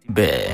bẹ́ẹ̀.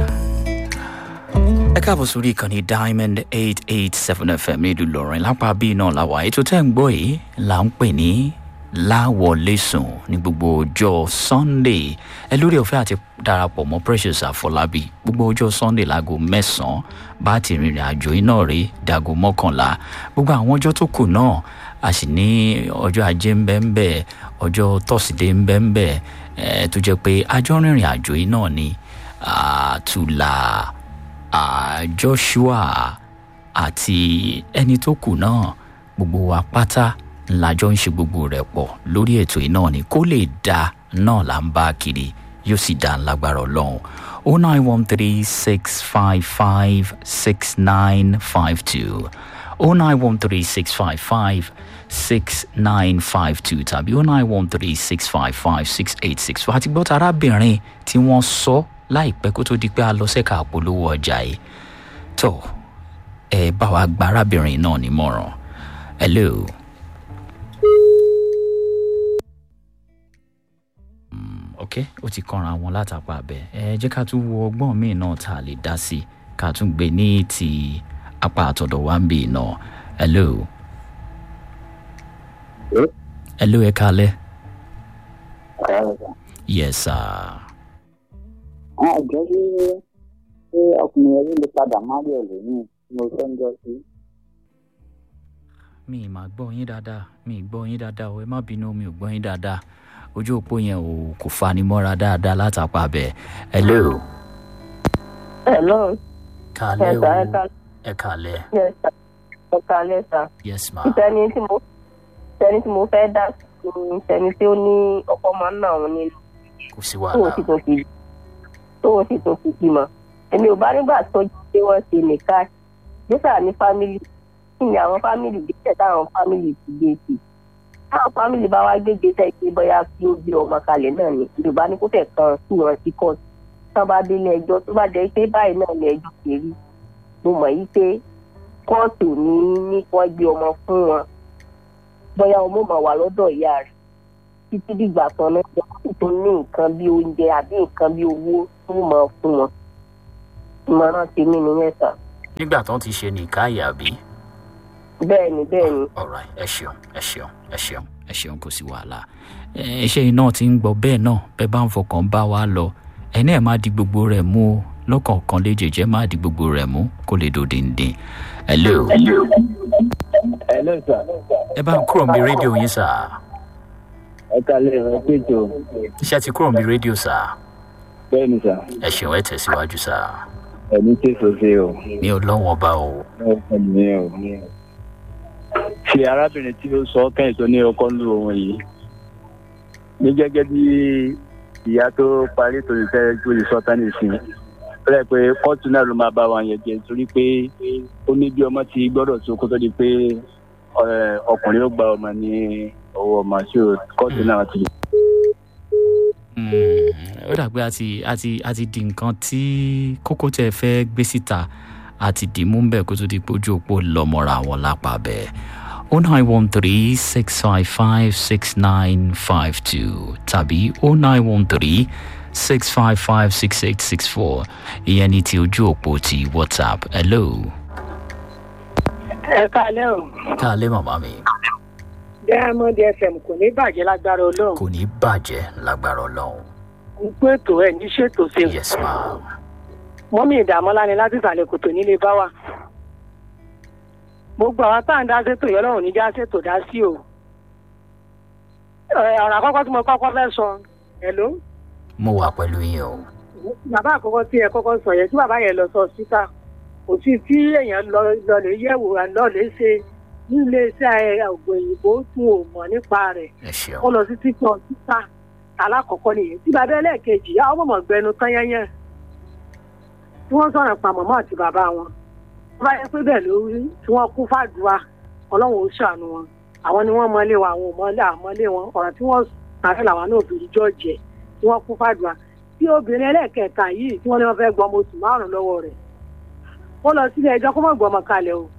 ẹ káàbọ̀ sórí ìkànnì diamond eight eight seven fm nílùú ìlọrin lápá bíi náà làwà ètò tẹ́ ń gbọ́ yìí là ń pè ní láwọlé sùn ní gbogbo ọjọ́ sunday ẹ lórí ọ̀fẹ́ àti darapọ̀ mọ́ precious àfọlábí gbogbo ọjọ́ sunday láago mẹ́sàn-án bá ti rìnrìn àjò iná rí dago mọ́kànlá gbogbo àwọn ọjọ́ tó kù náà a sì ní ọjọ́ ajé ń bẹ́ ń bẹ́ ọjọ́ tọ́sídẹ̀ẹ́ ń bẹ́ ń bẹ́ ẹ tó jẹ́ pé àjọ rìnrìn àjò yìí náà ni àtúlà joshua àti ẹni tó kù náà gbogbo wa pátá ńlájọ ń ṣe gbogbo rẹ̀ pọ̀ lórí ètò yìí náà ni kó lè da náà là ń bá kiri yóò sì dá lágbára ọlọ́run o nine one three six five five six nine five two o nine one three six five five six nine five two tàbí o nine one three six five five six eight six four àti gbọ́tà arábìnrin tí wọ́n sọ láìpẹ́ kó tó di pé a lọ sẹ́ka àpolówó ọjà yìí tó ẹ bá wa gba arábìnrin náà nímọ̀ràn hello. ok ó ti kanra wọn látàpá abẹ ẹ jẹ́ ká tún wo ọgbọ́n míì náà tá a lè dá sí ká tún gbé ní ti apá àtọ̀dọ̀ wa ń bì náà hello. hello ẹ kalẹ. yes sir. àjọ ṣe ṣé ọkùnrin ẹbí lè padà má rí ẹlòmíì tí mo fẹ́ ń jọ sí. mi ì máa gbọ́ yín dáadáa mi ì gbọ́ yín dáadáa o ẹ má bínú mi ò gbọ́ yín dáadáa ojú òpó yẹn ò kò fani mọ́ra dáadáa látàpá bẹ́ẹ̀ hello. hello. kalẹ́ Yes, sir, ẹ o ká- ẹ kalẹ́ yes sir ẹ kalẹ́ sà. yes ma ìtẹni tí mo ìtẹni tí mo fẹ́ dá sí ni ìtẹni tí ó ní ọkọ máa ń nà òun nínú kò sí tóun wàhálà sì tún fi tóun sì tún fi bímọ. èmi ò bá nígbà tó jẹ́ pé wọ́n ṣe nìkan jésà ní fámìlì kí ni àwọn fámìlì gbèsè táwọn fámìlì ti gbé sí táwọn fámìlì bá wá gbé gbèsè pé bóyá kí ó gbé ọmọ kalẹ̀ náà ni yorùbá ní kó fẹ̀ kan sí wọn sí kọ́ọ̀tù tán bá délé ẹjọ́ tó bá jẹ́ pé báyìí náà ni ẹjọ́ ṣe rí mo mọ̀ yí pé kóòtù ní ní wọ́n gbé ọmọ fún wọn bóyá ọmọ mà wà lọ́dọ̀ ìyá rẹ̀ títí dìgbà kan náà wọ́n sì tún ní nǹkan bí oúnjẹ àbí nǹkan bí owó tó mọ̀ fún wọn ìmọ̀ràn tèmi nìyẹn sà nígbà tó ń ti ṣe nìkáyà bí. bẹ́ẹ̀ ni bẹ́ẹ̀ ni alright ẹ ṣeun ẹ ṣeun ẹ ṣeun ẹ ṣeun kò sí wàhálà ẹ ṣe iná tí ń gbọ́ bẹ́ẹ̀ náà bẹ́ẹ̀ bá ń fọkàn bá wa lọ ẹ náà má di gbogbo rẹ̀ mú o lọ́kọ̀ọ̀kan léjèèjẹ́ má di gbogbo rẹ̀ mú kó lè dòde ǹdín hello ẹ ló sà ẹ bá ń kúrò mi rédíò yín sà ẹ kalẹ̀ ẹ péjọ iṣẹ́ ti kúrò mi rédíò sà bẹ́ẹ̀ ni sà ẹ ṣeun ẹ tẹ̀síwájú sà ẹni tí èso ṣe o mi ò lọ́wọ́n bá o ẹ ní o. ṣe arábìnrin tí ó sọ kẹ́yìn tó ní ọkọ ń lu òun yìí ní gẹ́gẹ́ bí ìyá tó parí tó lè fẹ́ tó lè sọ tán nìsín ó rẹ̀ pé kóòtù náà ló máa bá wa yẹn jẹ torí pé ó ní bí ọmọ ti gbọ́dọ̀ tó kó tó di pé ẹ, ọkùnrin ó gba ọmọ ní ọwọ́ ọmọ tí ó kóòtù náà ti Mm, ó dàgbé àti àti àti di nǹkan tí kókó tẹ fẹ́ gbé síta àti dìímú ń bẹ̀ kó tó di pé ojú òpó lọ́mọ́ra àwọn lápá bẹ́ẹ̀ o nine one three six five five six nine five two tàbí o nine one three six five five six eight six four ìyẹn ní ti ojú òpó ti whatsapp hello ẹ káalẹ́ o káàlẹ́ màmá mi diamond fm kò ní bàjẹ́ lágbára ọlọ́run kò ní bàjẹ́ lágbára ọlọ́run ń pé ètò ẹ̀ ní ṣètò sí i yes ma mọ́mí ìdààmúlá ni láti ìsàlẹ̀ kòtò nílé bá wà gbogbo àwọn tá à ń dá sétò yọ lọ́run níjà sétò dá sí o Ẹ, ọ̀rọ̀ àkọ́kọ́ tí mo kọ́kọ́ fẹ́ sọ ẹ̀ló mo wà pẹ̀lú yín o bàbá àkọ́kọ́ tí ẹ kọ́kọ́ sọ yẹn tí bàbá yẹn lọ sọ síta kò sí tí èèyàn lọ lọ lè yẹ̀wò lọ lè ṣe nílé iṣẹ́ ògùn òyìnbó tún ò mọ̀ nípa rẹ̀ ẹ ṣeun ó lọ sí títọ́ títà alákọ̀ọ́kọ́ nìyẹn tí bàbá ẹlẹ́ẹ̀kejì àwọn ọmọ gbẹnu tán yẹ́yẹ́ tí wọ́n sọ̀rọ̀ pa màmá àti bàbá wọn wọ́n bá yẹ pé bẹ́ẹ̀ ló rí tí wọ́n kú fàdúrà ọlọ́run ó ṣàánú wọn àwọn ni wọ́n mọlé wa àwọn ò mọlé àmọ́lé wọn ọ̀rọ̀ tí wọ́n sàrẹ́ làwọn náà fi jọ jẹ tí wọ́n kú fàdúrà tí obìnrin ẹlẹ́ẹ̀kẹta yìí tí wọ́n ní wọ́n fẹ́ gbọ́ ọmọ oṣù márùn-ún lọ́wọ́ rẹ̀ wọ́n lọ sílé ẹjọ́ kó mọ̀ gbọ́ ọmọ kalẹ̀ o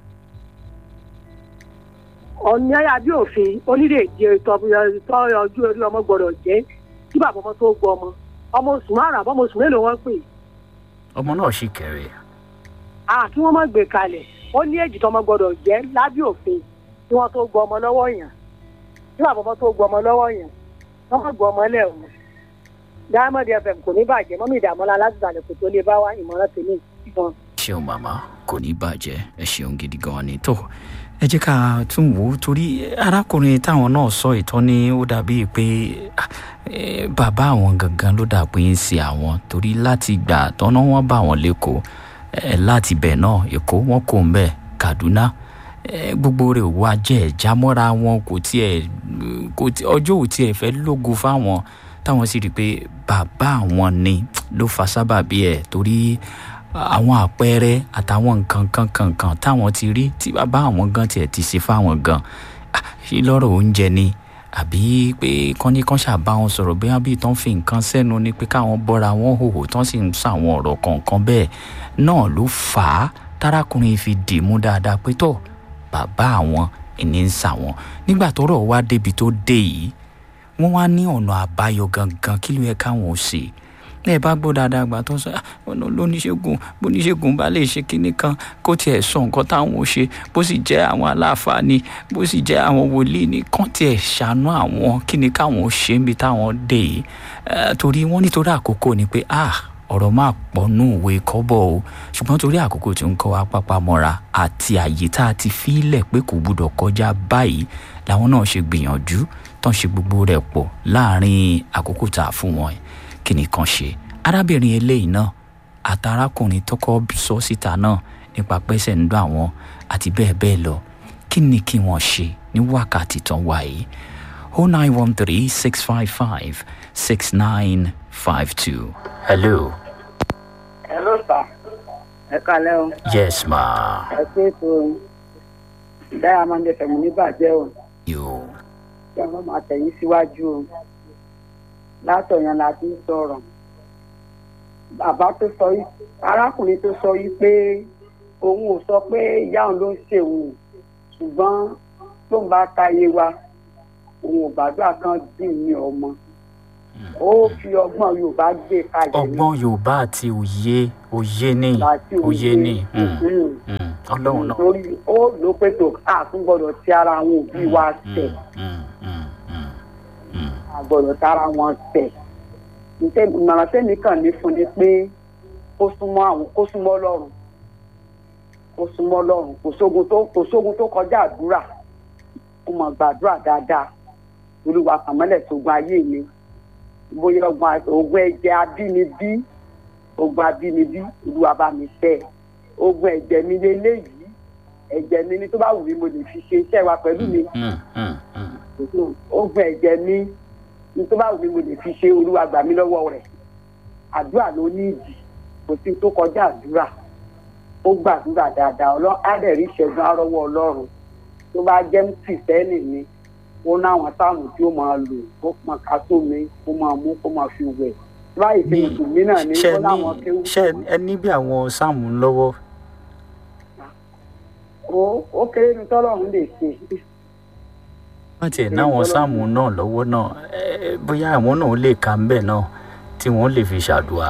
ọ̀nà àbí òfin onídèéjì tọ́ ọjọ́ orí ọmọ gbọ́dọ̀ jẹ́ kí bàbá ọmọ tó gbọ́ ọmọ ọmọ oṣù márùn àbọ̀ ọmọ oṣù mélòó wọ́n pè ọmọ náà sì kéré à kí wọ́n má gbé kalẹ̀ ó ní èjì tọmọ gbọ́dọ̀ jẹ́ lábẹ́ òfin kí wọ́n tó gbọ́ ọmọ lọ́wọ́ yàn kí wọ́n àbọ̀bọ̀ tó gbọ́ ọmọ lọ́wọ́ yàn wọ́n má gbọ́ ọmọ lẹ̀ wọ́n diamond fm kò ní bàjẹ́ mọ́mí ìdààmúlá láti ìsàlẹ̀ kò tó lè bá wa ìmọ̀ràn tèmi fún un. ṣeun màmá kò ní bàjẹ́ ẹ ṣeun gidi gan ni tó ẹ jẹ́ ká tún wò ó torí arákùnrin táwọn náà sọ ìtọ́ ni ó dàbí pé ah, eh, bàbá àwọn gangan ló dà pé ń ṣe àwọn torí láti gbà tọ́nà wọn bá wọn lẹ́kọ̀ọ́ eh, láti bẹ̀ náà èkó wọn kò ń bẹ̀ kaduna eh, gbogbo rẹ̀ wá jẹ́ ìjámọ́ra wọn kò tiẹ̀ kò tí ọjọ́ ò tiẹ̀ fẹ́ lógo fáwọn táwọn sì rí i pé bàbá àwọn ni ló fa sábàbí ẹ̀ torí àwọn àpẹẹrẹ àtàwọn nǹkan kan kan kan táwọn ti rí tí bàbá àwọn gan tiẹ̀ ti ṣe fáwọn gan Ah, ṣé lọ́rọ̀ oúnjẹ ni àbí pé kọ́ni kan ṣàbá wọn sọ̀rọ̀ bóyá bíi tán fi nǹkan sẹ́nu ni pé káwọn bọ́ra wọn hòhò tán sì ń sàwọn ọ̀rọ̀ kọ̀ọ̀kan bẹ́ẹ̀ náà ló fà á tárákùnrin fi dì mú dáadáa pé tó bàbá àwọn ìní ń sàwọn nígbà tọ́rọ̀ wá débi tó dé yìí wọ́n wá ní ọ̀nà àbáyọ gangan kí ló yẹ káwọn ò ṣe lẹ́ẹ̀ bá gbọ́ dáadáa gbà tó sọ "Ah, ọ̀nà lóníṣègùn bóníṣègùn bá lè ṣe kinní kan kó tiẹ̀ sọ nǹkan táwọn ò ṣe bó sì jẹ́ àwọn aláàfáà ni bó sì jẹ́ àwọn wòlíì ni kán tiẹ̀ ṣàánú àwọn kí ni káwọn ò ṣe níbi táwọn dé yìí Eh, torí wọ́n nítorí àkókò ni pé ah ọ̀rọ̀ máa pọ̀ nù òwe kọ́bọ̀ o ṣùgbọ́n torí àkókò tí ń kọ́ wa pápá mọ́ra àti àyè tá a ti fílẹ̀ pé kò gbúdọ̀ kọjá báyìí làwọn náà ṣe gbìyànjú tán ṣe gbogbo rẹ̀ pọ̀ láàrin àkókò tá a fún wọn yìí kí ni kan ṣe arábìnrin eléyìí náà àtàrákùnrin tọkọ sọ síta náà nípa pẹ́sẹ̀ ń dún àwọn àti bẹ́ẹ̀ bẹ́ẹ̀ lọ kí ni kí wọ́n ṣe ní wákàtí tán wà yìí o nine one three six five five six nine five two. hello. Hello, sir. Ẹ kalẹ́ o. yes ma. Ẹ pé ètò Diamond FM níbàjẹ́ o. yo. Kí ọmọ máa tẹ̀yìn síwájú o. Látọ̀yàn la ti ń sọ̀rọ̀. Bàbá tó sọ yìí, arákùnrin tó sọ yìí pé òun ò sọ pé ìyá òun ló ń ṣe òun. Ṣùgbọ́n tó ń bá táyé wa, òun ò gbàdúrà kan dín ní ọmọ. Ó fi ọgbọ́n Yorùbá gbé kalẹ̀ ní ọgbọ́n yorùbá àti òye òye ní láti òye ní mm, Mm. mm, ọlọ́run náà. torí ó ló pé tó a tún gbọdọ̀ ti ara àwọn òbí wa tẹ̀ Mm, mm, mm, mm. a gbọdọ̀ tara wọn tẹ̀ Ǹtẹ́- ìmọ̀ràn tẹ́mi kàn ní fún ni pé kó súnmọ́ àwọn kó súnmọ́ lọ́rùn kó súnmọ́ lọ́rùn kò sógun tó kò sógun tó kọjá àdúrà kó mọ̀ gbàdúrà dáadáa olúwa kàmọ́lẹ̀ sógun ayé mi bóyá ogun a- ogun ẹ̀jẹ̀ abínibí ogun abínibí olúwa bá mi tẹ̀ ogun ẹ̀jẹ̀ mi lélẹ́yìí ẹ̀jẹ̀ mi ni tó bá wù mí mo lè fi ṣe iṣẹ́ wa pẹ̀lú mi Mm, mm, mm. ogun ẹ̀jẹ̀ mi ní tó bá wù mí mo lè fi ṣe olúwa gbà mí lọ́wọ́ rẹ̀ àdúrà ló ní ìdí kò sí tó kọjá àdúrà ó gbàdúrà dáadáa ọlọ́run á dẹ̀ rí ìṣẹ́gun arọ́wọ́ ọlọ́run tó bá jẹ́ kìrìsìtẹ́nì ni ó náwọn táwọn tí ó máa lò ó máa ká sómi kó máa mú kó máa fi wẹ̀ báyìí tí mùsùlùmí náà ní ṣe ó ní láwọn kéwù ṣe ẹ ní bí àwọn sáàmù ń lọ́wọ́ ó ó kéré ní tọ́lọ́run lè ṣe wọ́n tiẹ̀ náwọn sáàmù náà lọ́wọ́ náà ẹ, bóyá àwọn náà lè ka ń bẹ̀ náà tí wọ́n lè fi ṣàdùà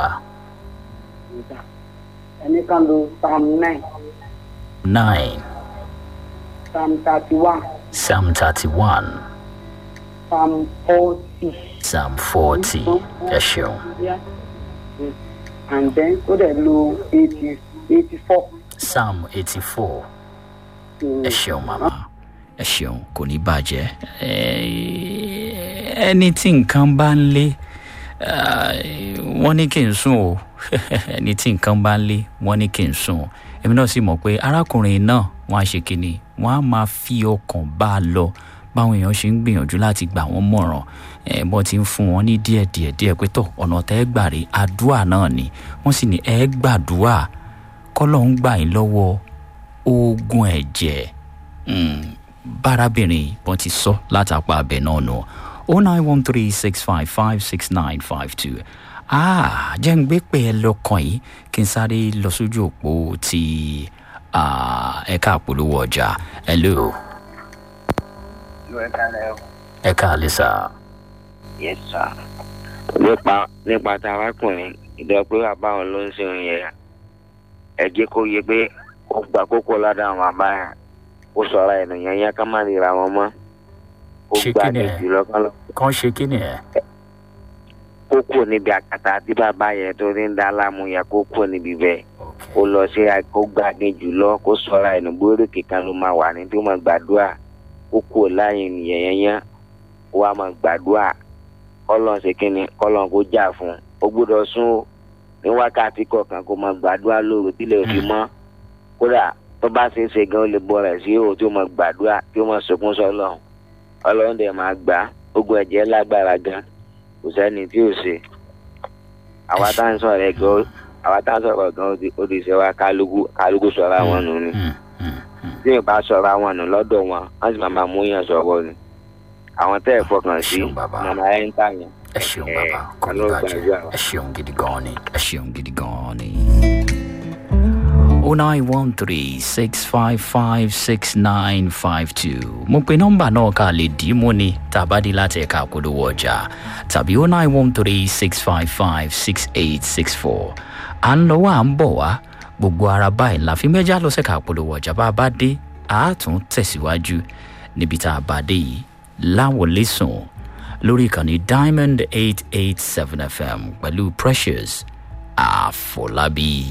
ẹnì kan lo psalm nine nine psalm thirty one psalm thirty one psalm forty. psalm forty ẹ ṣeun Yeah. and then ó dẹ̀ lo eighty eighty four. psalm eighty four ẹ ṣeun màmá ẹ ṣeun kò ní bàjẹ́ Ẹ- ẹni tí nǹkan bá ń lé ah, wọ́n ní kí n sùn o ẹni tí nǹkan bá ń lé wọ́n ní kí n sùn o èmi náà sì mọ̀ pé arákùnrin náà wọ́n á ṣe kínní wọ́n á máa fi ọkàn bá a lọ báwọn èèyàn ṣe ń gbìyànjú láti gbà wọ́n mọ̀ràn ẹ̀ bọ́ ti ń fún wọn ní díẹ̀ díẹ̀ díẹ̀ pé tọ̀ ọ̀nà tẹ́ ẹ gbà rí àdúrà náà ni wọ́n sì ní ẹ gbàdúrà kọ́lọ́ ń gbà yín lọ́wọ́ oògùn ẹ̀jẹ̀ Mm, bárábìnrin wọn ti sọ látàpá abẹ náà nù o nine one three six five five six nine five two ah jẹ́ ń gbé pé ẹ lọ́kàn yìí kí n sáré lọ sójú òpó ti ah, ẹ̀ka àpolówó ọjà hello ló ẹ kálẹ̀ o. ẹ̀ka àlẹ́sà yes sir. nípa nípa tá arákùnrin ìdá pé bàbá òun ló ń ṣe òun yẹn ẹ jẹ́ kó yẹ pé ó gba kókó lọ́dọ̀ àwọn bàbá yẹn ó sọ̀rọ̀ ẹ̀nù yẹn yẹn ká má ríra wọn mọ́ ó Ṣé gbà kí ni ní ẹ? jùlọ kán lọ kàn ṣe kí ni ẹ kókó níbi àkàtà tí bàbá yẹn tó ní ń dá láàmú yẹn kókó níbi bẹ́ẹ̀ ó lọ sí kó gbàgbé jùlọ kó sọ̀rọ̀ ẹ̀nù bóyá kíkan ló máa wà ní tí ó máa gbàdúrà ó kú láyé nìyẹn yẹn yẹn ó wá máa gbàdúrà kọ́lọ́n ṣe kínni kọ́lọ́n kó jà fún un ó gbọ́dọ̀ sún ó ní wákàtí kọ̀ọ̀kan kó máa gbàdúrà lóru tílẹ̀ fi mọ́ kódà tó bá ṣe é ṣe gan ó lè bọ́ rẹ̀ sí òun tí ó máa gbàdúrà tí ó máa sọkún sọlọ́run ọlọ́run dẹ̀ máa gbà á ogun ẹ̀jẹ̀ lágbára gan kò sẹ́ni tí ò ṣe àwa tá à ń sọ̀rọ̀ ẹ̀ gan àwa tá à ń sọ̀rọ̀ gan ó ti- ó ti ṣe wá kálukú kálukú sọ̀rọ̀ àwọn nù ni Hmm, hmm, hmm. tí ì bá sọ̀rọ̀ àwọn nù lọ́dọ̀ wọn wọ́n sì máa máa mú yàn sọ̀rọ̀ ni àwọn tẹ́ ẹ̀ fọkàn sí Ṣeun bàbá. màmá ẹ̀ ń tà yẹn. ẹ ṣeun Ẹ, bàbá kò ní Ọlọ́run bàjẹ́ gbàdúrà wa. ẹ ṣeun gidi gan ni ẹ ṣeun gidi gan ni. o nine one three six five five six nine five two mo pe nọ́mbà náà ká lè dì í mú ni tàbá dé láti ẹ̀ka àpolówó ọjà tàbí o nine one three six five five six eight six four à ń lọ wá à ń bọ̀ wá gbogbo ara báyìí la fi mẹ́jà lọ sẹ́ka àpolówó ọjà bá a bá dé a tún tẹ̀síwájú níbi tá a bá dé yìí láwọlé sùn lórí ìkànnì diamond eight eight seven fm pẹ̀lú precious àfọlábí.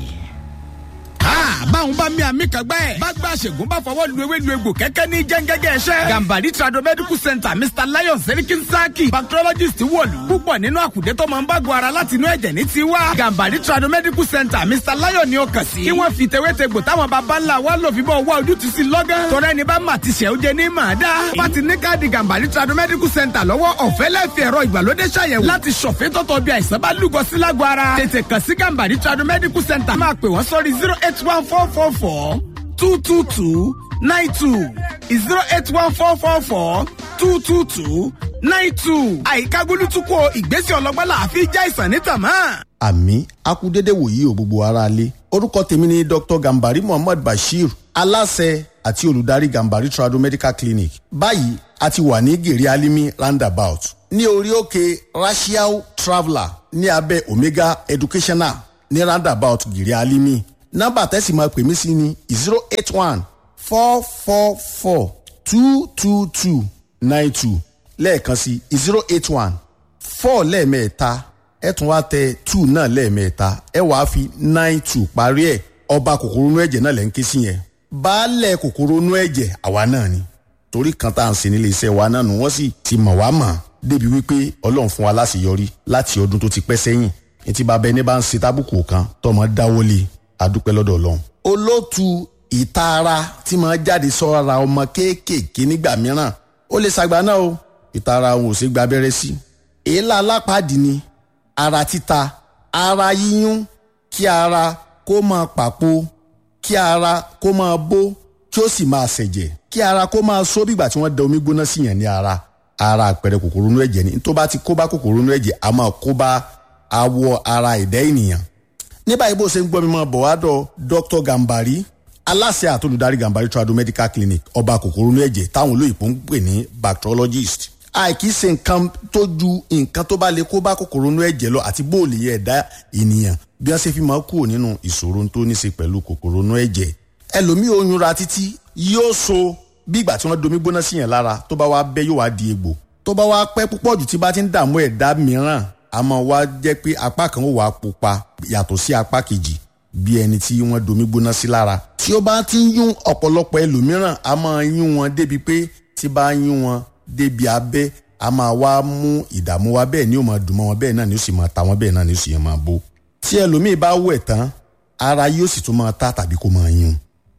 Ah, báwọn bá mi àmì kan gbẹ́. bá gba àṣègùn bá fọwọ́ lu ewé lu egbò kẹ́kẹ́ ní jẹ́ngẹ́gẹ́ ẹ̀ṣẹ́. gambari trado medical center mr lion serikin saki bacteriologist wọ̀lú. púpọ̀ nínú àkùdé tó máa ń bá gun ara láti inú ẹ̀jẹ̀ ní tiwa. gambari trado medical center mr lion ni ó kàn sí. kí wọ́n fi tewétegbò táwọn baba ńlá wa lò fi bọ́ wá ojútùú sí lọ́gán. tọ́rọ ẹni bá mà ti ṣẹ́ ó jẹ ní màá dá. bá ti ní káàdì gambari trado medical center lọ́wọ́ ọ̀fẹ́ lẹ́ẹ̀fì ẹ̀rọ ìgbàlódé ṣàyẹ̀wò láti ṣọ̀fẹ́ tọ́tọ̀ bí àìsàn bá lúgọ sí lágọ̀ ara. tètè kàn sí gambari trado medical center máa pè wọ́n sórí zero eight one four four four two two two nine two zero eight one four four four two two two nine two. àyíká gbólútúkọ ìgbésẹ̀ ọlọ́gbọ́n làáfi já ìsàn ní tàmá. àmì akúdédé wòyí o gbogbo ara lé orúkọ tèmi ni dr gambari muhammad bashir aláṣẹ àti olùdarí gambari trado medical clinic báyìí a ti wà ní gèrè alimi roundabout ní orí òkè racial traveller ní abẹ́ omega educational ní roundabout gèrè alimi nọ́mbà tẹ́sí máa pè mí sí ni zero eight one four four four two two two nine two lẹ́ẹ̀kan sí zero eight one four lẹ́ẹ̀mẹ́ta ẹ tún wá tẹ two náà lẹ́ẹ̀mẹ́ta ẹ wàá fi nine two parí ẹ̀ ọba kòkòrò inú ẹ̀jẹ̀ náà lẹ́ ń ké sí yẹn baálẹ̀ kòkòrò inú ẹ̀jẹ̀ àwa náà ni torí kan tá à ń ṣe nílé iṣẹ́ wa náà nù wọ́n sì ti mọ̀ wá mọ̀ débi wípé ọlọ́run fún wa láṣeyọrí láti ọdún tó ti pẹ́ sẹ́yìn ní ti bàbá ẹni bá ń ṣe tábùkù kan tọmọ dáwọ́lé adúpẹ́ lọ́dọ̀ ọlọ́run. olóòtú ìtara tí máa jáde sọ́ra ọmọ kéékèèké nígbà mìíràn ó lè ṣàgbá náà o ìtara òun ò ṣe gba abẹ́rẹ́ sí. èélá alápàdé ni ara títa ara yíyún kí ara kó máa pàpò kí ara kó máa bó kí ó sì máa ṣẹ̀jẹ̀ kí ara kó máa só bígbà tí wọ́n da omi gbóná sí yàn ní ara ara àpẹẹrẹ kòkòrò inú ẹ̀jẹ̀ ni tó bá ti kó bá kòkòrò inú ẹ̀jẹ̀ a máa kó bá awọ ara ẹ̀dá ènìyàn ní báyìí bó ṣe ń gbọ́ mi máa bọ̀ wá dọ̀ dr gambari aláṣẹ àtolùdarí gambari trado medical clinic ọba kòkòrò inú ẹ̀jẹ̀ táwọn olóyìnbó ń pè ní bacteriologist àìkí ṣe nǹkan tó ju nǹkan tó bá lè kó bá kòkòrò inú ẹ̀jẹ̀ lọ àti bóòlì yẹ ẹ̀dá ènìyàn bí wọ́n ṣe fi máa kúrò nínú ìṣòro tó ní ṣe pẹ̀lú kòkòrò inú ẹ̀jẹ̀ ẹlòmíì oyún ra títí yóò so bí ìgbà tí wọ́n domi gbóná sí yẹn lára tó bá wá bẹ́ yóò wá di egbò tó bá wá pẹ́ púpọ̀ jù tí bá ti ń dààmú ẹ̀dá mìíràn àmọ́ wá jẹ́ pé apá kan ó wà pupa yàtọ̀ sí apá kejì bí ẹni tí wọ́n domi gbóná sí lára tí ó bá ti ń yún ọ̀pọ̀lọpọ̀ ẹlòmíràn a máa yún wọn débi pé tí bá ń yún wọn débi abẹ́ a máa wá mú ìdààmú wá bẹ́ẹ̀ ni ó máa dùn mọ́ wọn bẹ́ẹ̀ náà ni ó sì máa ta wọn bẹ́ẹ̀ náà ni ó sì máa bó tí ẹlòmíì bá wẹ̀ tán ara yóò sì tún máa ta tàbí kó máa yún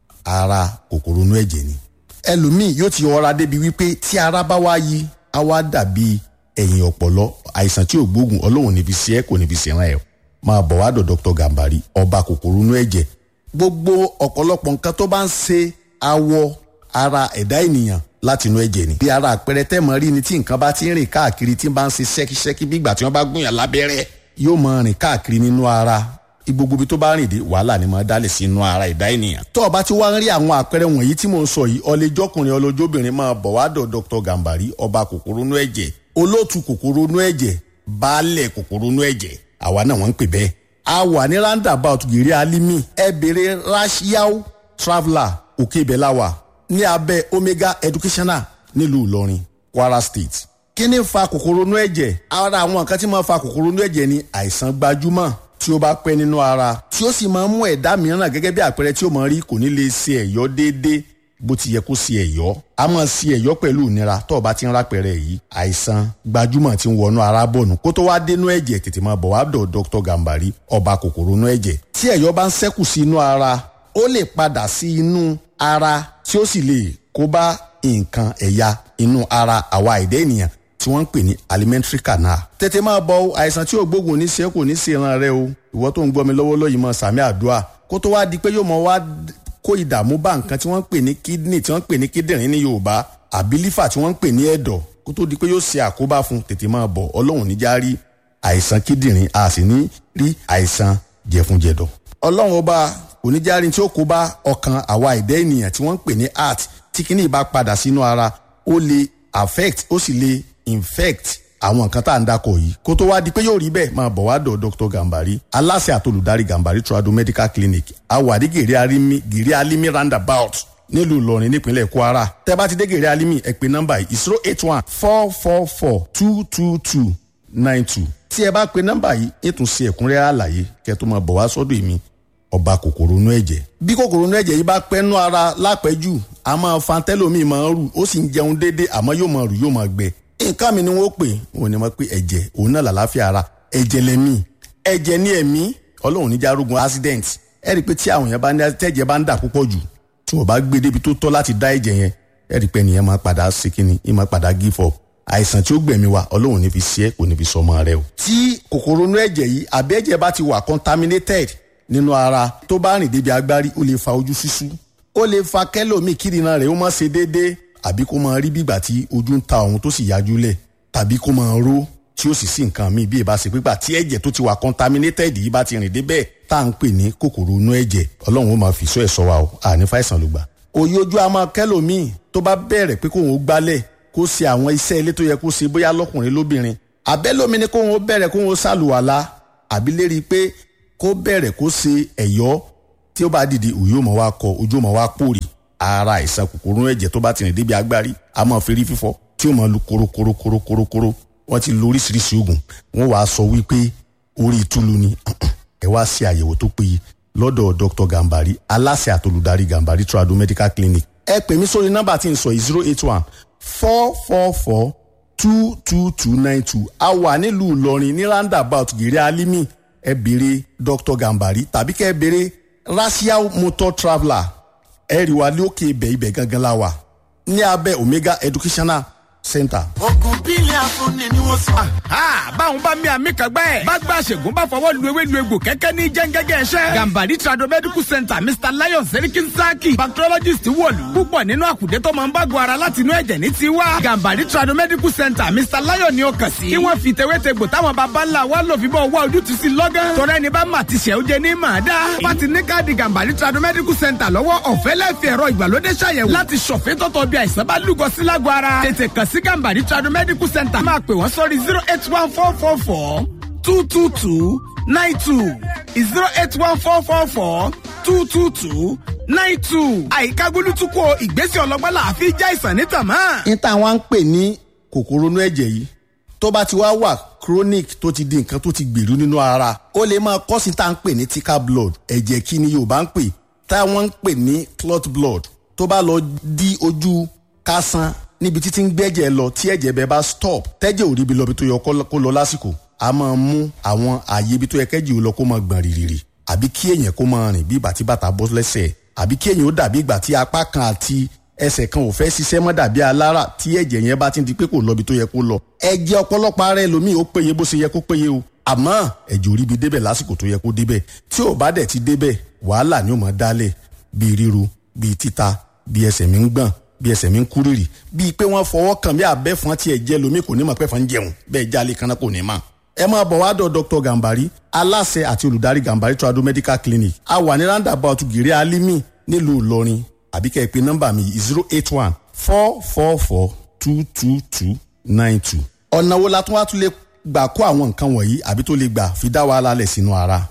ara kòkòrò inú ẹ̀jẹ̀ ni ẹlòmíì yóò ti ọra débi wípé tí ara bá wá yí á wá dàbí ẹ̀yìn ọ̀pọ̀lọ́ àìsàn tí ò gbóògùn ọlọ́run níbi sí ẹ kò níbi sí ẹran ẹ̀ máa bọ̀ wá dọ̀ dr gambari ọba kòkòrò inú ẹ̀jẹ̀ gbogbo ọ̀pọ̀lọpọ̀ nǹkan tó bá ń ṣe awọ ara ẹ̀dá ènìyàn láti inú ẹ̀jẹ̀ ni. bí ara àpẹẹrẹ tẹ́mọ̀ rí ni tí nǹkan bá ti ń rìn káàkiri tí ń bá ń ṣe ṣẹ́kíṣẹ́kí bí ìgbà tí wọ́n bá gúnyàn lábẹ́rẹ́ yóò máa rìn káàkiri nínú ara gbogbo ibi tó bá rìn dé wàhálà ni máa dálẹ̀ sí inú ara ẹ̀dá ènìyàn. tó o bá ti wá ń rí àwọn àpẹẹrẹ wọ̀nyí tí mò ń sọ yìí ọlẹ́jọ́kùnrin ọlọ́jọ́bìnrin máa bọ̀ wá dọ̀ dr gambari ọba kòkòrò inú ẹ̀jẹ̀ olóòtú kòkòrò inú ẹ̀jẹ̀ baálẹ̀ kòkòrò inú ẹ̀jẹ̀ àwa náà wọ́n ń pè bẹ́ẹ̀ a wà ní roundabout gèrè alimi ẹ bèrè rashiao traveller òkè ibẹ̀ la wà ní abẹ́ omega educational nílùú ìlọrin kwara state kí ni fa kòkòrò inú ẹ̀jẹ̀ ara àwọn nǹkan tí máa fa kòkòrò inú ẹ̀jẹ̀ ni àìsàn gbajúmọ̀ tí ó bá pẹ́ nínú ara tí ó sì máa ń mú ẹ̀dá mìíràn gẹ́gẹ́ bí àpẹẹrẹ tí ó máa rí kò ní lè ṣe ẹ̀yọ́ déédéé bó ti yẹ kó ṣe ẹ̀yọ́ a máa ṣe ẹ̀yọ́ pẹ̀lú ìnira tó o bá ti ń rápẹ̀rẹ̀ yìí àìsàn gbajúmọ̀ tí ń wọnú ara bọ̀nù kó tó wá dénú ẹ̀jẹ̀ tètè máa bọ̀ wá dọ̀ dr gambari ọba kòkòrò inú ẹ̀jẹ̀ tí ẹ̀yọ́ bá ń ṣẹ́kù sí inú ara ó lè padà sí inú ara tí ó sì lè kó bá nǹkan ẹ̀yà inú ara àwa ẹ̀dá ènìyàn tí wọ́n ń pè ní alimentary canal. tètè máa bọ àìsàn tí ò gbógun ní ṣe kò ní ṣe ìran rẹ o ìwọ tó ń gbọ́ mi lọ́wọ́lọ́wọ́ yìí mọ sàmì àdúrà kó tó wá di pé yóò mọ wá kó ìdààmú bá nǹkan tí wọ́n ń pè ní kidney tí wọ́n ń pè ní kíndìnrín ní yorùbá àbí lífà tí wọ́n ń pè ní ẹ̀dọ̀ kó tó di pé yóò ṣe àkóbá fún tètè máa bọ̀ ọlọ́run níjà rí àìsàn kíndìnrín a sì ní rí àìsàn jẹ̀funjẹ̀dọ̀ ọlọ́run ọba oníjàrin tí ó kó bá ọkàn àwa ẹ̀dá ènìyàn tí wọ́n ń pè ní heart tí kíní bá padà sínú ara ó lè affect ó sì lè infect àwọn nǹkan tá à ń dakọ̀ yìí kó tó wá di pé yóò rí bẹ́ẹ̀ máa bọ̀ wá dọ̀ dr gambari aláṣẹ àtolùdarí gambari trado medical clinic awàdí gèrè alimi gèrè alimi roundabout nílùú ìlọrin nípínlẹ̀ kwara tẹ́ bá ti dé gèrè alimi ẹ pè nọ́mbà yìí zero eight one four four four two two two nine two tí ẹ bá pe nọ́mbà yìí ètò sí ẹ̀kúnrẹ́rẹ́ àlàyé kẹ́ tó máa bọ̀ wá sọ́dọ̀ èmi ọba kòkòrò inú ẹ̀jẹ̀ bí kòkòrò inú ẹ̀jẹ̀ yìí bá pẹ́ nú ara lápẹ́jù a máa fa tẹ́lómi máa ń rù ó sì ń jẹun déédéé àmọ́ yóò máa rù yóò máa gbẹ nǹkan mi ni wọ́n pè wọ́n ní wọ́n pé ẹ̀jẹ̀ òun náà làlàáfíà ara ẹ̀jẹ̀ lẹ́mí ẹ̀jẹ̀ ní ẹ̀mí ọlọ́run níjà arógun accident ẹ rí i pé tí àwọn yẹn bá ní tẹ́jẹ̀ bá ń dà púpọ̀ jù tí wọ́n bá gbé débi tó tọ́ láti dá ẹ̀jẹ̀ yẹn ẹ rí i pé nìyẹn máa padà ṣe kíni ẹ máa padà give up àìsàn tí ó gbẹ̀mí wa ọlọ́run ní fi ṣe é kò ní fi sọmọ rẹ o. tí kòkòrò inú ẹ̀jẹ̀ yìí àbí ẹ̀jẹ̀ bá ti wà contaminated nínú ara tó bá rìn débi agbárí ó lè fa ojú ṣíṣú ó lè fa kẹ́lòmíì kírìnà rẹ̀ ó má ṣe déédéé àbí kó máa rí bígbà tí ojú ń ta òun tó sì yájú lẹ̀ tàbí kó máa ró tí ó sì sí nǹkan míì bí ìbá ṣe pípa tí ẹ̀jẹ̀ tó ti wà contaminated yìí bá ti rìn débẹ̀ tá à ń pè ní kòkòrò inú ẹ̀jẹ̀ ọlọ́run ó máa fi sọ ẹ̀ sọ wa o àní fàìsàn ló gbà. òye ojú a máa kẹ́lòmíì tó bá bẹ̀rẹ̀ pé kóun ó gbálẹ̀ kó ṣe àwọn iṣẹ́ ilé tó yẹ kó ṣe bóyá lọ́kùnrin lóbìnrin àbẹ́lómi ni kóun ó bẹ̀rẹ̀ kóun ó ṣàlùwàlá àbí lérí pé kó bẹ̀rẹ̀ kó ṣe ẹ̀yọ́ tí ó bá dìde òye ó máa wá kọ ojú ó máa wá pòrì ara àìsàn kòkòrò ẹ̀jẹ̀ tó bá ti rìn débi agbárí a máa fi rí fífọ́ tí ó máa lu korokorokorokorokoro wọ́n ti lo oríṣiríṣi oògùn wọ́n wàá sọ wípé orí ìtúlu ni ẹ wá ṣe àyẹ̀wò tó péye lọ́dọ̀ dr gambari aláṣẹ àtolùdarí gambari trado medical clinic ẹ pè mí sórí nọ́mbà tí n sọ yìí zero eight one four four four two two two nine two a wà nílùú ìlọrin ní roundabout gèrè alimi ẹ béèrè dr gambari tàbí kẹ́ ẹ béèrè racial motor traveller ẹ rí wa lókè ibẹ̀ ibẹ̀ gangan la wà ní abẹ́ omega educational center. ogun bílẹ̀ afúnni ni wọ́n sọ. báwọn bá mi àmì kan gbẹ́. bá gba àṣègùn bá fọwọ́ lu ewé lu egbò kẹ́kẹ́ ní jẹ́ngẹ́gẹ́ ẹ̀ṣẹ́. gambari trado medical center mr lion serikin saki bacteriologist wọ̀lú. púpọ̀ nínú àkùdé tó máa ń bágun ara láti inú ẹ̀jẹ̀ ní tiwa. gambari trado medical center mr lion ni ó kàn sí. kí wọ́n fi tewétegbò táwọn baba ńlá wa lò fi bọ́ wá ojútùú sí lọ́gán. tọ́rẹ́ ni bá mà ti ṣẹ́ ó jẹ ní màá dá. bá ti ní káàdì gambari trado medical center lọ́wọ́ ọ̀fẹ́ lẹ́fẹ̀ẹ́ ẹ̀rọ ìgbàlódé ṣàyẹ̀wò láti ṣọ̀fẹ́ tọ́tọ̀ bí àìsàn bá lúgọ sí lágọ̀ ara. tètè kàn sí gambari trado medical center máa pè wọ́n sórí zero eight one four four four two two two nine two zero eight one four four four two two two nine two. àyíká gbólútúkọ ìgbésẹ̀ ọlọ́gbọ́n làáfi já ìsàn ní tàmá. ní táwọn ń pè ní kòkòrò inú ẹ̀jẹ̀ yìí tó bá ti wá wà chronic tó ti di nǹkan tó ti gbèrú nínú ara ó lè máa kọ́ sí tá à ń pè ní thicker blood ẹ̀jẹ̀ kí ni yorùbá ń pè táwọn ń pè ní clot blood tó bá lọ di ojú kásán níbi títí ń gbẹ́jẹ̀ lọ tí ẹ̀jẹ̀ bẹ́ẹ̀ bá stop tẹ́jẹ̀ ò ríbi lọ bí tó yẹ kó lọ lásìkò a máa mú àwọn ààyè ibi tó yẹ kẹ́jì ò lọ kó máa gbọ̀n rìrìrì àbí kí èèyàn kó máa rìn bí ìgbà tí bàtà bọ́ lẹ́sẹ̀ àbí kí èèyàn ó dàbí ìgbà tí apá kan àti ẹsẹ̀ kan ò fẹ́ ṣiṣẹ́ mọ́ dàbí alára tí ẹ̀jẹ̀ yẹn bá ti di pé kò lọ bí tó yẹ kó lọ ẹ̀jẹ̀ ọ̀pọ̀lọpọ̀ ara ẹlòmíì ó péye bó ṣe yẹ kó péye o àmọ́ ẹ̀jẹ̀ ò ríbi débẹ̀ lásìkò tó yẹ kó débẹ̀ tí ò bá dẹ̀ ti débẹ̀ wàhálà ni ó máa dálẹ̀ bíi ríru bíi títa bíi ẹsẹ̀ mi ń gbọ̀n bí ẹsẹ̀ mi ń kú rírì bíi pé wọ́n fọwọ́ kàn bí abẹ́fọn tiẹ̀ jẹ́ lomi kò ní mọ̀ pẹ́fọn ń jẹun bẹ́ẹ̀ jálè kanna kò ní mọ̀. ẹ máa bọ̀ wá dọ̀ dr gambari aláṣẹ àti olùdarí gambari trado medical clinic a wà ní roundabout gèrè alimi nílùú ìlọrin àbí kẹ́ ẹ pé nọ́mbà mi zero eight one four four four two two two nine two. ọ̀nà wo la tún wá tún lè gbà kó àwọn nǹkan wọ̀nyí àbí tó lè gbà fi dá wàhálà lẹ̀ sínú ara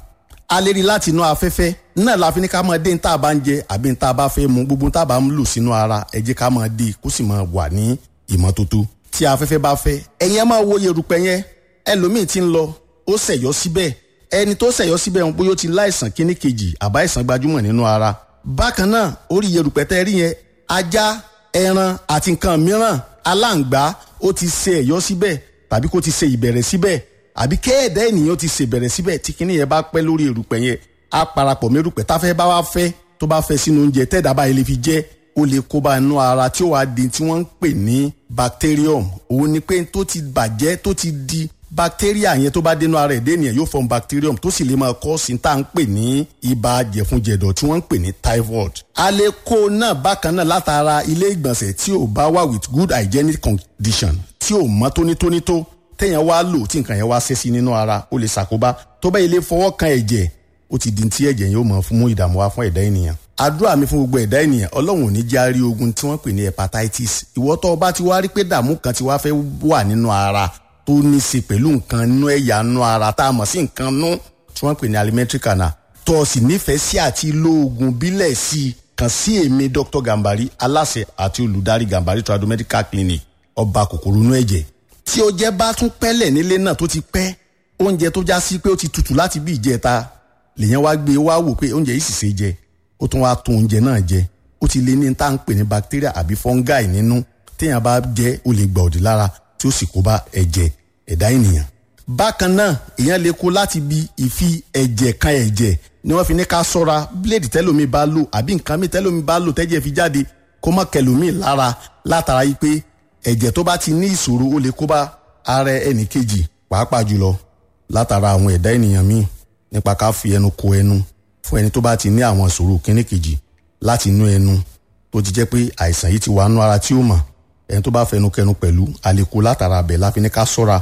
a lè rí láti inú afẹ́fẹ́ náà la fi ní ká máa dé ní tá a bá ń jẹ àbí ní tá a bá fẹ́ mu gbogbo ní tá a bá ń lò sínú ara ẹ jẹ́ ká máa dé kó sì máa wà ní ìmọ́tótó tí afẹ́fẹ́ bá fẹ́ ẹ̀yin ẹ máa wo yerùpẹ̀ yẹn ẹlòmíì ti ń lọ ó ṣẹ̀yọ́ síbẹ̀ ẹni tó ṣẹ̀yọ́ síbẹ̀ ń bóyá ó ti láìsàn kíní kejì àbá ìsàn gbajúmọ̀ nínú ara bákan náà orí yerùpẹ̀ tẹ́ rí yẹn ajá ẹran àti nǹkan mìíràn aláǹgbá ó ti ṣe ẹ̀yọ́ síbẹ̀ tàbí kó ti ṣe ìbẹ̀rẹ̀ síbẹ̀ àbí kéèdá ènìyàn ti ṣe ìbẹ̀rẹ̀ síbẹ̀ tí kíní yẹn bá pẹ́ lórí erùpẹ̀ yẹn á parapọ̀ mẹ́rùpẹ̀ táfẹ́ bá wá fẹ́ tó bá fẹ́ sínú oúnjẹ tẹ́ẹ̀dá báyìí lè fi jẹ́ ó lè kó bá inú ara tí ó wàá di tí wọ́n ń pè ní bacterium òun ni pé tó ti bàjẹ́ tó ti di bacteria yẹn tó bá dénú ara ẹ̀dẹ́ ènìyàn yóò form bacterium tó sì lè máa kọ́ sí tá à ń pè ní ibà jẹ̀funjẹ̀dọ̀ tí wọ́n ń pè ní typhoid. a lè kó náà bákan náà látara ilé ìgbọ̀nsẹ̀ tí ò bá wà with good hygienic condition tí ò mọ́ tónítóní tó téèyàn wá lò tí nǹkan yẹn wá ṣe sí nínú ara ó lè ṣàkóbá tó bá ilé fọwọ́ kan ẹ̀jẹ̀ ó ti di tí ẹ̀jẹ̀ yóò mọ̀ fún mú ìdààmú wá fún ẹ̀dá ènìyàn. àdúrà mi fún gbogbo ẹ̀dá ènìyàn ọlọ́run ò ní já rí ogun tí wọ́n pè ní hepatitis ìwọ tó o bá ti wá rí pé dààmú kan ti wá fẹ́ wà nínú ara tó ní í ṣe pẹ̀lú nǹkan nínú ẹ̀yà nínú ara tá a mọ̀ sí nǹkan nú tí wọ́n pè ní alimentary canal tó o sì nífẹ̀ẹ́ sí àti lo oògùn bílẹ̀ sí i kàn sí èmi dr gambari aláṣẹ àti olùdarí gambari trado medical clinic ọba kòkòrò inú ẹ̀jẹ̀ tí o jẹ́ bá tún pẹ́lẹ̀ nílé náà tó ti pẹ́ oúnjẹ tó já sí pé ó ti tutù láti bí ìjẹta lèyàn wá gbé wá wò pé oúnjẹ yìí sì ṣe jẹ ó tún wá tún oúnjẹ náà jẹ ó ti lé ní tá à ń pè ní bacteria àbí fungi nínú téèyàn bá jẹ ó lè gbà òdì lára tí ó sì kó bá ẹ̀jẹ̀ ẹ̀dá ènìyàn. bákan náà èèyàn lè kó láti bi ìfi ẹ̀jẹ̀ kan ẹ̀jẹ̀ ni wọ́n fi ní ká sọ́ra bíléèdì tẹ́lómi bá lò àbí nǹkan mi tẹ́lómi bá lò tẹ́jẹ̀ fi jáde kó má kẹlòmíì lára látara yìí pé ẹ̀jẹ̀ tó bá ti ní ìṣòro ó lè kó bá ara ẹnì kejì pàápàá jùlọ látara àwọn ẹ̀dá ènìyàn míì nípa ká fi ẹnu ko ẹnu fún ẹni tó bá ti ní àwọn ìṣòro kíní kejì láti inú ẹnu tó ti jẹ́ pé àìsàn yìí ti wà nú ara tí ó mọ̀ ẹni tó bá fẹnu kẹnu pẹ̀lú àlékún látara abẹ láfi ní ká sọ́ra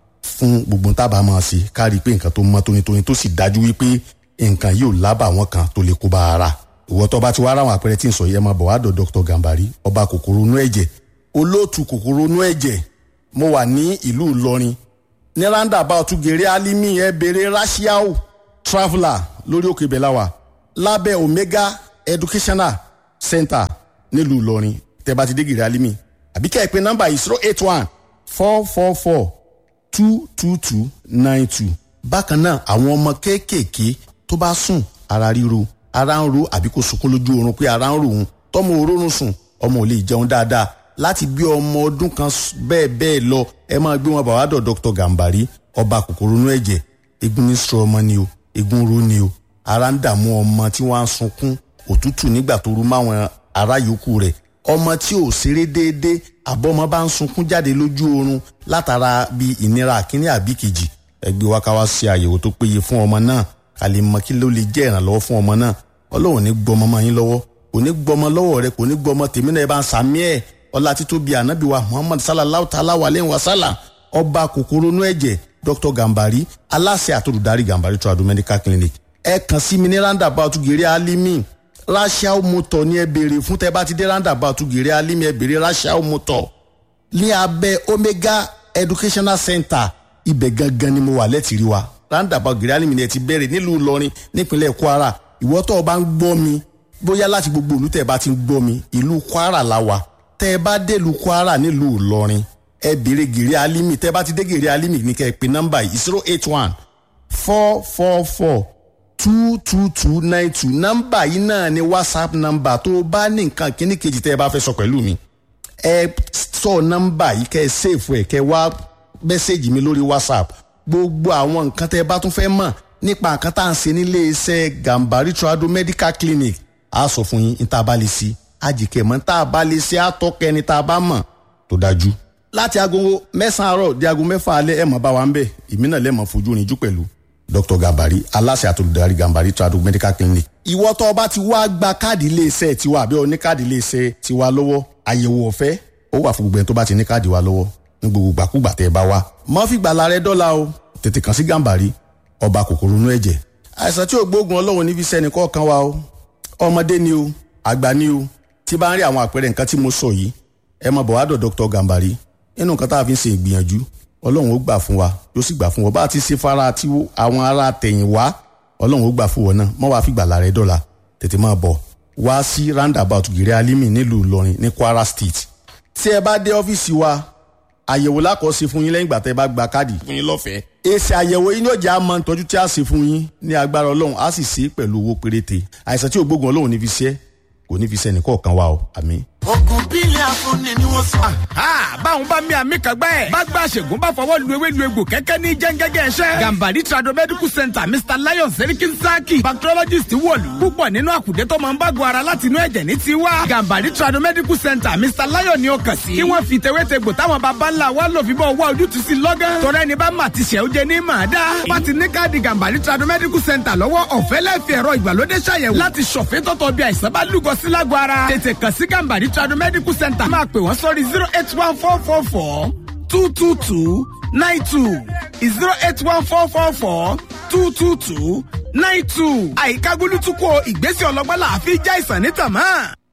fún gbogbo tábà máa ṣe ká rí i pé nǹkan tó mọ́ tónítóní tó sì dájú wípé nǹkan yóò lábà wọn kan tó lè kó bá ara ìwọ tó bá ti wá ráwọn àpẹẹrẹ tí ń sọ yẹn máa bọ̀ wá dọ̀ dr gambari ọba kòkòrò inú ẹ̀jẹ̀ olóòtú kòkòrò inú ẹ̀jẹ̀ mo wà ní ìlú ìlọrin ní roundabout gèrè alimi ẹ bèrè rashiao traveller lórí òkè bẹ̀láwà lábẹ́ omega educational center nílùú ìlọrin tẹ́ bá ti dé gèrè alimi àbí kẹ́ ẹ pé nọ́mbà yìí zero eight one four four four two two two nine two. bákan náà àwọn ọmọ kéékèèké tó bá sùn ara ríro ara ń ro àbí kó sunkún lójú oorun pé ara ń ro òun tọmọ òórùn sùn ọmọ ò lè jẹun dáadáa láti bí ọmọ ọdún kan bẹ́ẹ̀ bẹ́ẹ̀ lọ ẹ máa gbé wọn bá wàá dọ̀ dr gambari ọba kòkòrò inú ẹ̀jẹ̀ egun ní sọ ọmọ ni o egun ro ni o ara ń dààmú ọmọ tí wọ́n á sunkún òtútù nígbà tó rú máwọn ará yòókù rẹ̀ ọmọ tí ò ṣeré déédéé àbọ̀mọ bá ń sunkún jáde lójú oorun látara bí ìnira àkíní àbí kejì ẹgbẹ́ wa ká wá ṣe àyẹ̀wò tó péye fún ọmọ náà ká lè mọ kí ló lè jẹ́ ìrànlọ́wọ́ fún ọmọ náà ọlọ́run ní gbọmọ mọ́ yín lọ́wọ́ kò ní gbọmọ lọ́wọ́ rẹ kò ní gbọmọ tèmi náà ẹ bá ń sàmí ẹ̀ ọlá títóbi ànábì wa muhammad sallallahu ta'ala wa lẹ́yìn wa sálà ọba kòkòrò inú ẹ̀jẹ̀ dr gambari aláṣẹ àtòlùdarí gambari trado medical clinic ẹ kàn sí mi ní roundabout gèrè alimi rachel motor ní ẹ béèrè fún tẹ bá ti dé roundabout gèrè alimi ẹ béèrè rachel motor ní abẹ́ omega educational center ibẹ̀ gangan ni mo wà lẹ́tìrí wa roundabout gèrè alimi ni ẹ ti bẹ̀rẹ̀ nílùú ìlọrin nípínlẹ̀ kwara ìwọ tó o bá ń gbọ́ mi bóyá láti gbogbo ìlú tẹ́ ẹ bá ti ń gbọ́ mi ìlú kwara la wà tẹ́ ẹ bá dé ìlú kwara nílùú ìlọrin ẹ béèrè gèrè alimi tẹ́ ẹ bá ti dé gèrè alimi ní kẹ́ ẹ pè nọ́mbà yìí zero eight one four four four two two two nine two nọ́mbà yìí náà ni whatsapp nọ́mbà tó o bá ní nǹkan kíní kejì tẹ́ ẹ bá fẹ́ sọ pẹ̀lú mi ẹ sọ nọ́mbà yìí kẹ́ ẹ sèfù ẹ kẹ́ ẹ wá mẹ́sẹ̀gì mi lórí whatsapp gbogbo àwọn nǹkan tẹ́ ẹ bá tún fẹ́ mọ̀ nípa nǹkan tá à ń ṣe nílé iṣẹ́ gambari trado medical clinic a sọ fún yín ní tá a bá lè ṣe àjìkẹ́ mọ́ tá a bá lè ṣe àtọ́kẹ́ ni tá a bá mọ̀ tó dájú. láti aago mẹ́sàn-án àárọ̀ di aago mẹ́fà alẹ́ ẹ̀ mọ̀ bá wa ń bẹ̀ èmi náà lẹ́mọ̀ fojú rinjú pẹ̀lú dr gambari aláṣẹ àtolùdarí gambari trado medical clinic. ìwọ tó o bá ti wá gba káàdì iléeṣẹ́ tiwa àbí o ní káàdì iléeṣẹ́ tiwa lọ́wọ́ àyẹ̀wò ọ̀fẹ́ ó wà fún gbogbo ẹni tó bá ti ní káàdì wa lọ́wọ́ ní gbogbo gbàkúgbà tẹ́ ẹ bá wá. mọ́ fi gbàlà rẹ dọ́là o tètè kàn sí gambari ọba kòkòrò inú ẹ̀jẹ̀. àìsàn tí ò gbóògùn ọlọ́run níbi sẹ́ni kọ̀ọ̀kan wa o ọmọdé ni o àgbà ni o tí bá ń rí àwọn àpẹẹrẹ nǹkan tí mo sọ yìí ẹ mọ bọ̀ wá dọ̀ dr gambari nínú nǹkan tá a fi ń ṣe ìgbìyànjú ọlọ́run ó gbà fún wa yóò sì gbà fún wa bá a ti ṣe fara tí àwọn ará tẹ̀yìn wá ọlọ́run ó gbà fún wọn náà mọ́ wàá fi gbàlà rẹ dọ́là tètè máa bọ̀ wá sí roundabout gèrè alimi nílùú ìlọrin ní kwara state tí ẹ bá dé ọ́fíìsì wa àyẹ̀wò lákọ̀ọ́sí fún yín lẹ́yìn ìgbà tẹ́ ẹ bá gba káàdì fún yín lọ́fẹ̀ẹ́. èsì àyẹ̀wò yín yóò jẹ́ àmọ́ ìtọ́jú tí a ṣe fún yín ní agbára ọlọ́run á sì ṣe é pẹ̀lú owó péréte àìsàn tí ògbógun ọlọ́run ní fi ṣe kò ní fi ṣe ẹnìkọ̀ọ̀kan wa o àmín. ogun bílẹ̀ afúnni ni wọ́n sọ. báwọn bá mi àmì kan gbẹ́ ẹ̀. bá gba àṣègùn bá fọwọ́ lu ewé lu egbò kẹ́kẹ́ ní jẹ́ngẹ́gẹ́ ẹ̀ṣẹ́. gambari trado medical center mr lion serikin saki bacteriologist wọ̀lú. púpọ̀ nínú àkùdé tó máa ń bágun ara láti inú ẹ̀jẹ̀ ní tiwa. gambari trado medical center mr lion ni ó kàn sí. kí wọ́n fi tewétegbò táwọn baba ńlá wa lò fi bọ́ wá ojútùú sí lọ́gán. tọ́rọ ẹni bá mà ti ṣẹ́ ó jẹ ní màá dá. bá ti ní káàdì gambari trado medical center lọ́wọ́ ọ̀fẹ́ lẹ́ẹ̀fì ẹ̀rọ ìgbàlódé ṣàyẹ̀wò láti ṣọ̀fẹ́ tọ́tọ̀ bí àìsàn bá lúgọ sí lágọ̀ ara. tètè kàn sí gambari trado medical center máa pè wọ́n sórí zero eight one four four four two two two nine two zero eight one four four four two two two nine two. àyíká gbólútúkọ ìgbésẹ̀ ọlọ́gbọ́n là á fi já ìsàn ní tàmá.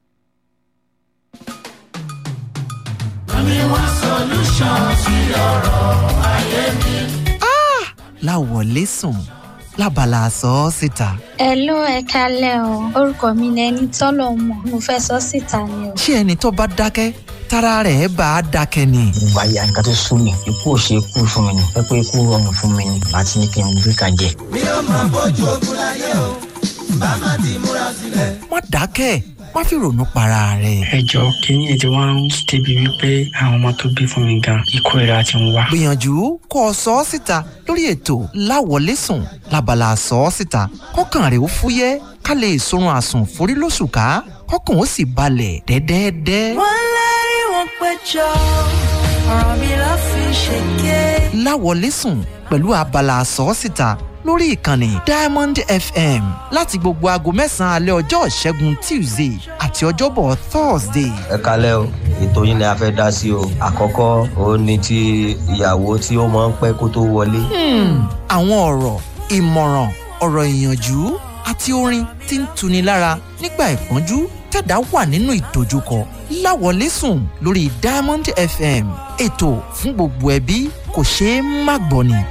Àmìwá solution sí ọ̀rọ̀ ayé mi. láwọlé sùn lábala sọ ọ́ síta. Hello ẹ kalẹ́ o orúkọ mi ni ẹni tọ́lọ̀ mọ̀ mo fẹ́ sọ síta ni o. ṣé ẹni tó bá dákẹ́ tára rẹ̀ bá a dákẹ́ ni. ìgbà yà nǹkan tó sún mi ikú ò ṣe kú fún mi ni ẹ pé ikú rọrùn fún mi ni àti ní kí n gbé kan jẹ. mi ò máa bójú ogun láyé o bá má ti múra sílẹ̀. má dákẹ́ má fi ronú para rẹ̀. ẹ jọ kínní ètò wọn ń débi wípé àwọn ọmọ tó bí fún mi gan ikú ìra ti ń wá. gbìyànjú kó o sọ ọ́ síta lórí ètò láwọlé sùn lábala sọ ọ́ síta kọ́kàn rẹ̀ ó fúyẹ́ ká lè sorun àsùn forí lóṣù ká kọ́kàn ó sì balẹ̀ dẹ́dẹ́dẹ́. wọ́n lérí wọn péjọ ọ̀rọ̀ mi ló fi ṣèké. láwọlé sùn pẹ̀lú abala sọ ọ́ síta lórí ìkànnì diamond fm láti gbogbo aago mẹ́sàn-án alẹ́ ọjọ́ ìṣẹ́gun tuesday àti ọjọ́bọ̀ thursday. ẹ kalẹ́ o ètò yín ni a fẹ́ dá sí o àkọ́kọ́ òun ni ti ìyàwó tí ó máa ń pẹ́ kó tó wọlé. àwọn ọ̀rọ̀ ìmọ̀ràn ọ̀rọ̀ ìyànjú àti orin tí ń tuni lára nígbà ìpọ́njú tẹ̀dá wà nínú ìdojúkọ láwọlé sùn lórí diamond fm ètò fún gbogbo ẹbí kò ṣeé má gbọ́ ni.